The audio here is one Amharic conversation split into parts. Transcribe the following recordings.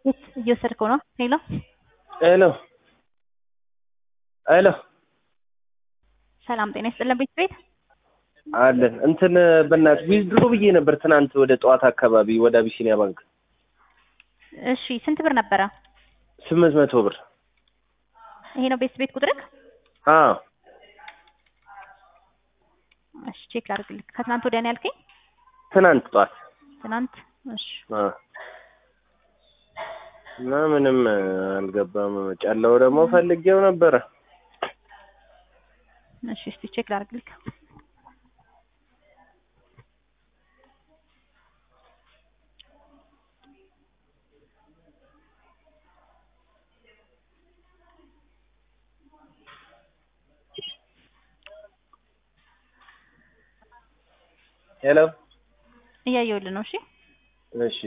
የት እየወሰድከው ነው? ሄሎ ሄሎ ሄሎ ሰላም ጤና ይስጥልን ቤት ቤት አለን እንትን በእናትህ ዊዝድሮ ብዬ ነበር ትናንት ወደ ጠዋት አካባቢ ወደ አቢሲኒያ ባንክ እሺ ስንት ብር ነበረ? ስምንት መቶ ብር ይሄ ነው ቤት ቤት ቁጥርክ? አዎ እሺ ቼክ ላድርግልህ። ከትናንት ወዲያ ነው ያልከኝ? ትናንት ጠዋት ትናንት እሺ አዎ እና ምንም አልገባም ጨለው ደግሞ ፈልጌው ነበረ እሺ እስቲ ቼክ ላድርግልህ። ሄሎ እያየሁልህ ነው። እሺ እሺ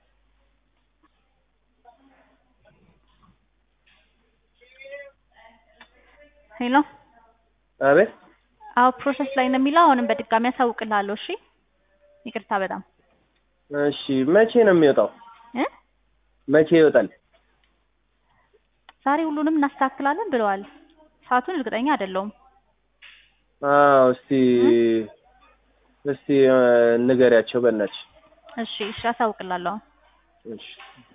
ሄሎ አቤት አዎ ፕሮሰስ ላይ ነው የሚለው። አሁንም በድጋሚ አሳውቅልሃለሁ። እሺ ይቅርታ በጣም እሺ መቼ ነው የሚወጣው እ መቼ ይወጣል ዛሬ ሁሉንም እናስተካክላለን ብለዋል። ሰዓቱን እርግጠኛ አይደለሁም። አዎ እስቲ እስቲ ንገሪያቸው በእናትሽ እሺ እሺ አሳውቅልሃለሁ። እሺ